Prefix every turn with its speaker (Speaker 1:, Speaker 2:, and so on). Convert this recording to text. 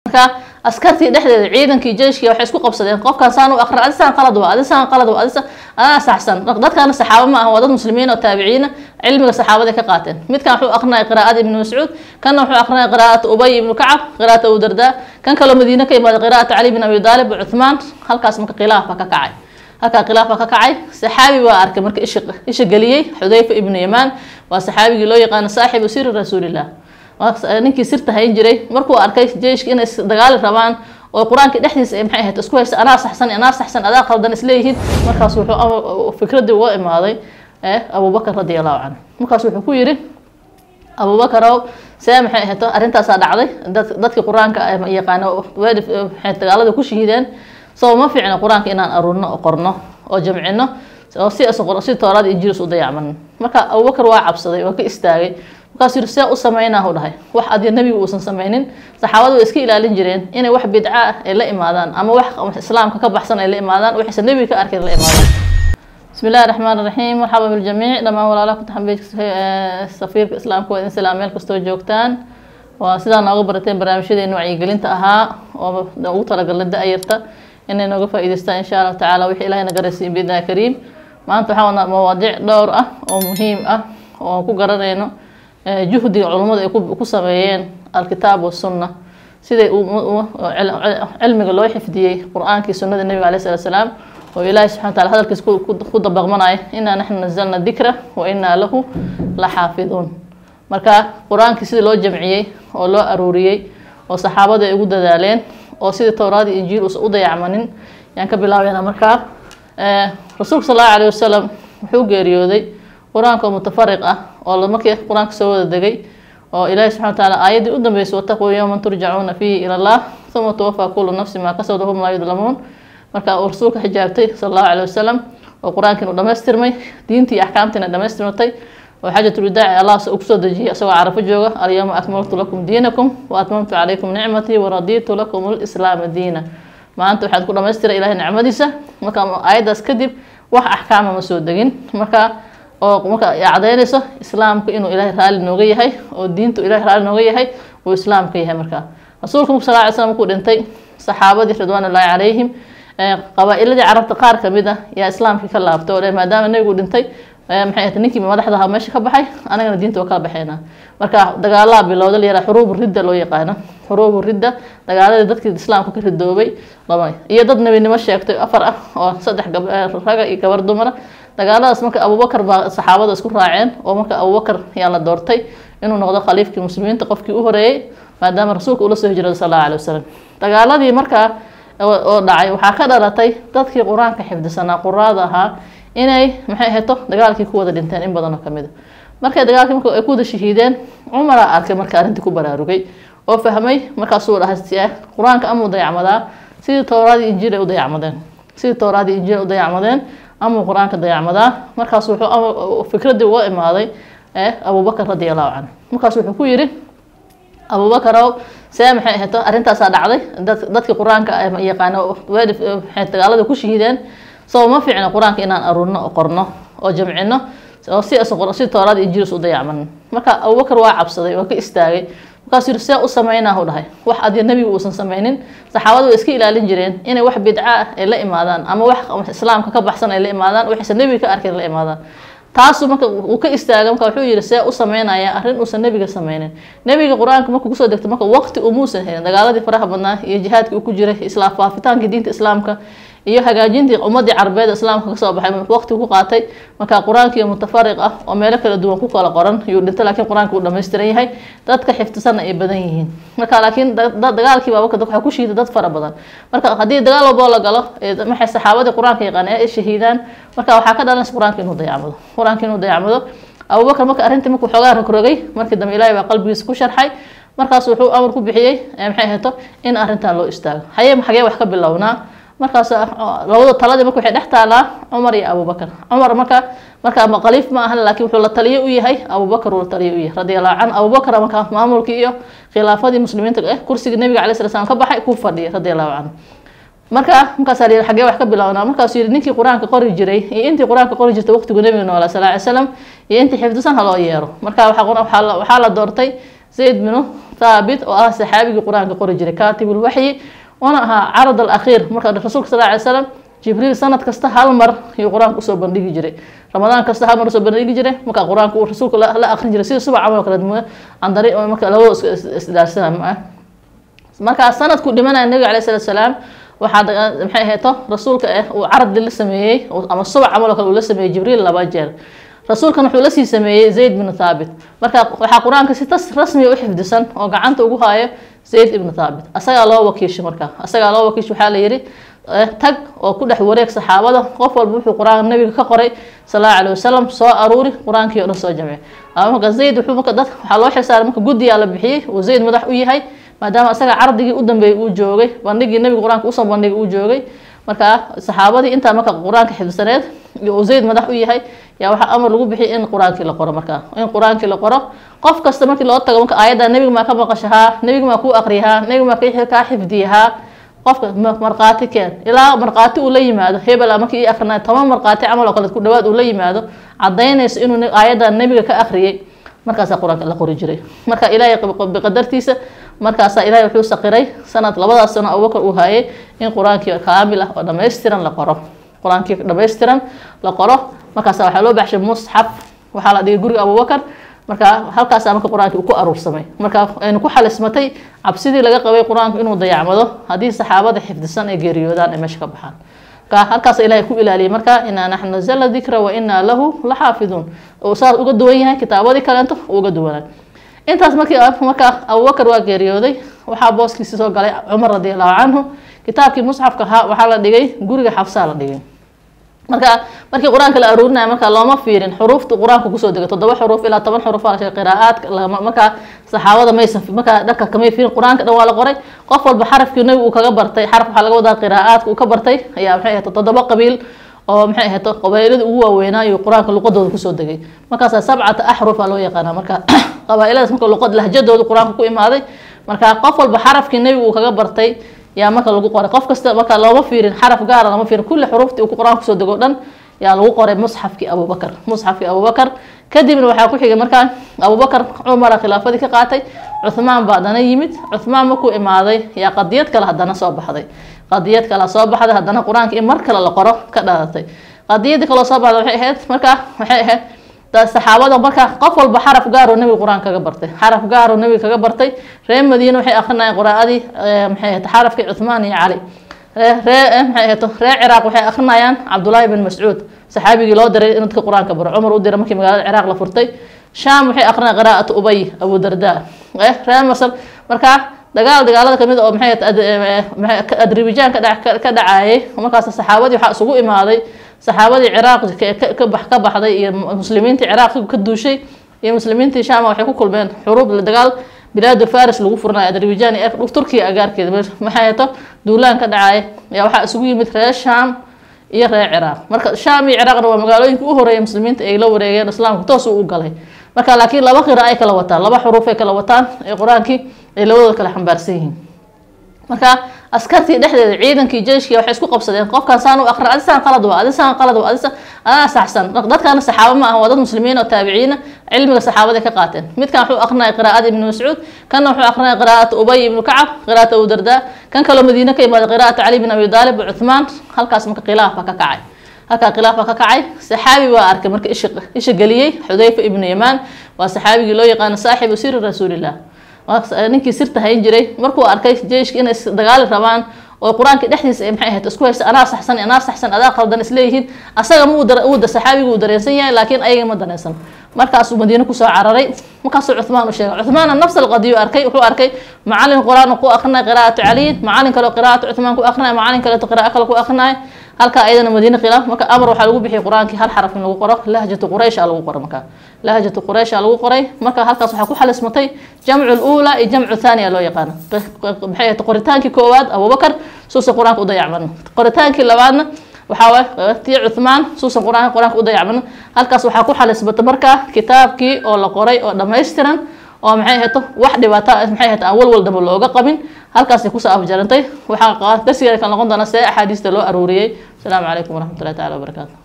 Speaker 1: marka askartii dhexdeeda ciidankii jeyshkii waxay isku qabsadeen qofkan saan u aqra adisaan qalad waa adisaan qalad waa adisa adaa saxsan dadkana saxaabo ma aha waa dad muslimiin oo taabiciina cilmiga saxaabaday ka qaateen midkan wuxuu aqrinaya qiraa'ada ibnu mascuud kanna wuxuu aqrinaya qiraa'ata ubay ibnu kacab qiraa'ata abu dardaa kan kaloo madiine ka imaaday qiraa'ata cali bin abi daalib cuthmaan halkaas marka khilaafa ka kacay halkaa khilaafa ka kacay saxaabi baa arkay marka isha isha geliyey xudayfa ibnu yamaan waa saxaabigii loo yaqaano saaxibu siri rasuulillah ninkii sirta hayn jiray markuu arkay jeyshka inay dagaali rabaan oo qur-aanka dhexdiisa ay maxay ahayd isku haysta anaa saxsan anaa saxsan adaa qaldan isleeyihiin markaas wuxuu fikradii uga imaaday abubakar radi allahu canhu markaas wuxuu ku yidhi abubakarow see maxay ahayd arrintaasaa dhacday dadkii qur-aanka yaqaano maxay dagaalada ku shahiideen soo ma fiicno qur-aanka inaan aruurno oo qorno oo jamcino oo si si toorada injilis u dayacman marka abubakar waa cabsaday waa ka istaagay markaas yiri see u sameynaa u dhahay wax adiga nebiga uusan sameynin saxaabadu way iska ilaalin jireen inay wax bidca ah ay la imaadaan ama wax islaamka ka baxsan ay la imaadaan waxaysan nebiga ka arkin la imaadaan بسم الله الرحمن الرحيم مرحبا بالجميع دمان ولا كنت حبيت سفير الإسلام كو إن سلام ميل كستو جوجتان وسيدا نوغو برتين برامجيدين وعيقلين تأها ونوغو تلقل دائرتا إني نوغو فايدستا إن شاء الله تعالى وحي إلهي نقرسين بإذن كريم ما أنتو حاولنا مواضيع دور أه ومهم أه وكو قررينو juhdiga culummadu ay ku sameeyeen alkitaab wasunna siday cilmiga loo xifdiyey qur-aankii sunnada nebiga alay slat slaam oo ilaahi subxana wataala hadalkiis ku dabaqmanaya inaa naxnu nazalna dikra wa inaa lahu la xaafiduun marka qur-aankii sidii loo jamciyey oo loo aruuriyey oo saxaabadu ay ugu dadaaleen oo sidii towraadii injiil uusan u dayacmanin yaan ka bilaabeynaa markaa rasuulka sal allahu alayh wasalam wuxuu geeriyooday qur-aanka oo mutafariq ah oo markii qur-aanka soo wada degay oo ilaahi subxana wataala aayaddii u dambeysay wataquu yowman turjacuuna fiihi ila allah uma tuwafaa kullu nafsi maa kasabad wahum laa yudlamuun marka uu rasuulka xijaabtay sala allahu alayh wasalam oo qur-aankiin u dhamaystirmay diintii iyo axkaamtiina dhamaystirmatay oo xaajatulwadaaci allah kusoo dejiyay isagoo carafo jooga alyawma akmaltu lakum diinakum wa atmamtu calaykum nicmatii waradiitu lakum lislaama diina maanta waxaad ku dhamaystiray ilahay nicmadiisa marka aayaddaas kadib wax axkaama ma soo degin marka oo marka cadaynayso islaamka inuu ilaahay raali nooga yahay oo diintu ilahay raali nooga yahay uu islaamka yahay marka rasuulka muk sal ly slam markuu dhintay saxaabadii ridwaan ullaahi calayhim qabaa-iladii carabta qaar kamid ah yaa islaamkii ka laabtay oo maadaama nebigu dhintay maxay ahayd ninkii madaxda ahaa meesha ka baxay anagana diinta waa kala baxeynaa marka dagaalaa bilowda la yaraa xuruubu ridda loo yaqaano xuruubu ridda dagaaladii dadkii islaamka ka ridoobay laba iyo dad nebinimo sheegtay afar ah oo saddex raga iyo gabar dumara dagaaladaas marka abubakar baa saxaabada isku raaceen oo marka abubakar yaa la doortay inuu noqdo khaliifkii muslimiinta qofkii u horeeyey maadaama rasuulka ula soo hijrada sal allahu alay wasalam dagaaladii markaa oo dhacay waxaa ka dhalatay dadkii qur-aanka xifdisanaa quraada ahaa inay maxay ahayto dagaalkii ku wada dhinteen in badanoo kamid a markay dagaalkii marka ay ku wada shahiideen cumaraa arkay marka arrintii ku baraarugay oo fahmay markaasuu dhahay qur-aanka amuu dayacmadaa sidii towraadii injiil ay u dayacmadeen sidii towraadii injiil ay u dayacmadeen amuu qur-aanka dayacmadaa markaas wuxuu fikradii uga imaaday abubakar radi allahu canhu markaas wuxuu ku yidhi abubakarow see maxay ahayd arrintaasaa dhacday dadkii qur-aanka yaqaano maxay dagaalada ku shahiideen soo ma fiicno qur-aanka inaan aruurno oo qorno oo jamcino oo si si toorada injilis u dayacman marka abubakar waa cabsaday waa ka istaagay markaas yiri see u sameynaa u dhahay wax adiga nebiga uusan sameynin saxaabadu way iska ilaalin jireen inay wax bidca ah ay la imaadaan ama wax islaamka ka baxsan ay la imaadaan waxaysan nebiga ka arkin la imaadaan taasu marka uu ka istaaga marka wuxuu yihi see u sameynaya arrin uusan nebiga sameynin nebiga qur-aanka markuu kusoo degto marka waqti umuusan helin dagaaladii faraha badnaa iyo jihaadkii uu ku jiray islaam faafitaankii diinta islaamka iyo hagaajintii ummadii carbeed islaamka kasoo baxay waqti ku qaatay marka qur-aankii mutafariq ah oo meelo kala duwan ku kala qoran yuu dhintay laakiin qur-aanka uu dhammaystiran yahay dadka xifdisanna ay badan yihiin marka laakiin dagaalkii baaba waxaa ku shiiday dad fara badan marka haddii dagaal walboo la galo maxay saxaabadii qur-aanka yaqaaneen ay shahiidaan marka waxaa ka dhalanaysa qur-aanka inuu dayacmado qur-aanka inuu dayacmado abubakar marka arrintii markuu xoogaa rogrogay markii dambe ilaahay baa qalbigiisa ku sharxay markaas wuxuu amar ku bixiyey maxay ahayto in arrintan loo istaago haye xagee wax ka bilownaa markaas labada taladii marka waxay dhex taalaa cumar iyo abubakar cumar marka marka ma khaliif ma ahan laakiin wuxuu la taliye u yahay abubakar uu la taliye u yahay radiallahu can abubakar marka maamulkii iyo khilaafadii muslimiinta eh kursigii nabiga calay sala slam ka baxay ku fadhiyay radiallahu canhu marka markaasaa la yidhi xagee wax ka bilownaa markaasuu yidhi ninkii qur-aanka qori jiray iyo intii qur-aanka qori jirtay waqtigu nabiga noolaa sala ly slam iyo intii xifdisan ha loo yeero marka waxaa la doortay zayd binu thaabit oo ah saxaabigii qur-aanka qori jiray kaatibulwaxyi oona ahaa carad alakhiir marka rasuulka sal ly slam jibriil sanad kasta hal mar ayuu qur-aanka usoo bandhigi jiray ramadaan kasta hal mar usoo bandhigi jiray marka qur-aanka uu rasuulka la akrin jiray sida subac camal kale andari marka labado isdaarsana ma ah markaa sanadku dhimanaya nabiga alayh salatu salaam waxaa maxay ahayto rasuulka ah uu caradi la sameeyey ama subac camal oo kale uu la sameeyey jibriil laba jeer rasuulkan wuxuu lasii sameeyey zayd binu thaabit marka waxaa qur-aanka si tas rasmiya u xifdisan oo gacanta ugu haayo zayd ibnu thaabit asagaa loo wakiishay marka asagaa loo wakiishay waxaa la yidhi tag oo ku dhex wareeg saxaabada qof walba wuxuu qur-aan nabiga ka qoray sal allahu alayh wasalam soo aruuri qur-aankii o dhan soo jamcay marka zayd wuxuu marka dad waxaa loo xilsaaray marka guddiyaa la bixiyey uu zayd madax u yahay maadaama asaga cardigii u dambeeyey uu joogay bandhigii nabiga qur-aanka usoo bandhigay uu joogay marka saxaabadii intaa marka qur-aanka xifdisaneed iyo uu zayd madax u yahay yaa waxaa amar lagu bixiyay in qur-aankii la qoro marka in qur-aankii la qoro qof kasta markii loo tago marka aayadda nebiga maa ka maqashahaa nebiga maa kuu aqriyahaa nebiga maa kaa xifdiyahaa qofka markhaati keen ilaa markhaati uu la yimaado hebel markii ii akrinay toban markhaati camal oo kale ku dhawaad uu la yimaado cadaynayso inuu aayadda nebiga ka akhriyay markaasaa qur-aanka la qori jiray marka ilaahay biqadartiisa markaasaa ilahay wuxuu saqiray sanad labadaas sano abubakar uu hayay in qur-aankii kaamil ah oo dhammaystiran la qoro qur-aankii dhammaystiran la qoro markaasa waxaa loo baxshay musxaf waxaa la dhigay guriga abubakar marka halkaasaa marka qur-aankii uu ku aruursamay marka aynu ku xalismatay cabsidii laga qabay qur-aanku inuu dayacmado haddii saxaabada xifdisan ay geeriyoodaan ay meesha ka baxaan marka halkaas ilahay ku ilaaliyay marka inaa naxnu nazalna dikra wa inaa lahu la xaafiduun uu saas uga duwan yahay kitaabadii kaleento uga duwanaa intaas markii marka abubakar waa geeriyooday waxaa booskiisi soo galay cumar radi allahu canhu kitaabkii musxafka ahaa waxaa la dhigay guriga xabsaa la dhigay marka markii qur-aanka la aruurinaya marka looma fiirin xuruufta qur-aanka kusoo degay toddoba xuruuf ilaa toban xuruuf aa la sheegay qiraa'aadka markaa saxaabada maysan markaa dharka kamay fiirin qur-aanka dhan waa la qoray qof walba xarafkii nabigu uu kaga bartay xaraf waxaa laga wadaa qiraa'aadka uu ka bartay ayaa maxay ahayd toddoba qabiil oo maxay ahayd qabaa'ilada ugu waaweynaa iyo qur-aanka luqadooda kusoo degay markaasa sabcata axrufa loo yaqaana marka qabaa'iladaas marka luqad lahjadooda qur-aanka ku imaaday marka qof walba xarafkii nabigu uu kaga bartay yaa marka lagu qoray qof kasta marka looma fiirin xaraf gaara lama fiirin kulli xuruuftii uu qur-aan kusoo dego dhan yaa lagu qoray musxafkii abubakar musxafkii abubakar kadibna waxaa ku xigay markaa abubakar cumara khilaafadii ka qaatay cuhmaan baa haddana yimid cuhmaan markuu imaaday yaa qadiyad kale haddana soo baxday qadiyad kale soo baxday haddana qur-aanka in mar kale la qoro ka dhalatay qadiyadii kaloo soo baxday waxay ahayd markaa waxay ahayd saxaabada markaa qof walba xaraf gaaroo nabiga qur-aan kaga bartay xaraf gaaroo nabiga kaga bartay reer madiina waxay akrinayeen quraa'adii maxay ahayd xarafkii cuhmaan iyo cali ree maxay ahayd reer ciraaq waxay akrinayaan cabdullaahi bin mascuud saxaabigii loo diray in dadka qur-aanka baro cumar u diray markii magaalada ciraaq la furtay shaam waxay akrinayaan qiraa'atu ubay abu darda reer masar markaa dagaal dagaalada kamid oo maxay adribijaan ka dhacayay markaas saxaabadii waxaa isugu imaaday saxaabadii ciraaq ka baxday iyo muslimiintii ciraaq ka duushay iyo muslimiintii sham waxay ku kulmeen xuruub dagaal bilaadu faris lagu furnayo adribijaan iyo turkiya agaarkeeda maxay hato duulaan ka dhacay ayaa waxaa isugu yimid reer sham iyo reer ciraaq marka sham iyo ciraaqna waa magaalooyinka u horeeya muslimiinta ay la wareegeen islaamku toos u galay marka laakiin laba qira ay kala wataan laba xuruuf ay kala wataan ee qur-aankii ay labadooda kala xambaarsan yihiin marka askartii dhexdeeda ciidankii jeyshkii waxay isku qabsadeen qofkan saan u aqra adisaan qalad waa adisaan qalad waa adisa adaa saxsan dadkana saxaabo ma aha waa dad muslimiin oo taabiciina cilmiga saxaabaday ka qaateen midkan wuxuu aqrinaya qiraa'ada ibnu mascuud kanna wuxuu aqrinaya qiraa'ata ubay ibnu kacab qiraa'ata abu dardaa kan kaloo madiine ka imaaday qiraa'ata cali bin abi daalib wa cuthmaan halkaas marka khilaaf baa ka kacay halkaa khilaaf baa ka kacay saxaabi baa arkay marka isha isha geliyey xudayfa ibnu yamaan waa saxaabigii loo yaqaano saaxibu siri rasuulillah ninkii sirta hayn jiray markuu arkay jeyshka inay dagaali rabaan oo qur-aanka dhexdiisa ay maxay ahayd isku haysta anaa saxsan anaa saxsan adaa qaldan isleeyihiin asaga ma uu saxaabigu uu dareensan yahay laakiin ayaga ma dareensan markaasuu madiine kusoo cararay markaasuu cuthmaan u sheegay cuthmaana nafs alqadiyu arkay wuxuu arkay macalin qur-aan ku akrinaya qiraa'atu caliyin macalin kaleo qiraa'atu cuthmaan ku akrinaya macalin kaleeto qiraa'o kale ku akrinaya halka ayadana madiine khilaaf marka amar waxaa lagu bixiyay qur-aankii hal xaraf in lagu qoro lahjatu quraysha lagu qoro marka lahjatu quraysha lagu qoray marka halkaas waxaa ku xalismatay jamcu luula iyo jamcu thaniya loo yaqaano maxay ahayd qoritaankii koowaad abubakar suusan qur-aanka u dayacmano qoritaankii labaadna waxaa waay tii cuthmaan suusan qur-aanka qur-aanka u dayacmano halkaas waxaa ku xalismatay marka kitaabkii oo la qoray oo dhammaystiran oo maxay ahayto wax dhibaato maxay ahayto aan walwal damba looga qabin halkaasay kusoo afjarantay waxaa darsigeeda kan noqon doona see axaadiista loo aruuriyey asalaamu calaykum waraxmatullahi tacala wabarakaatu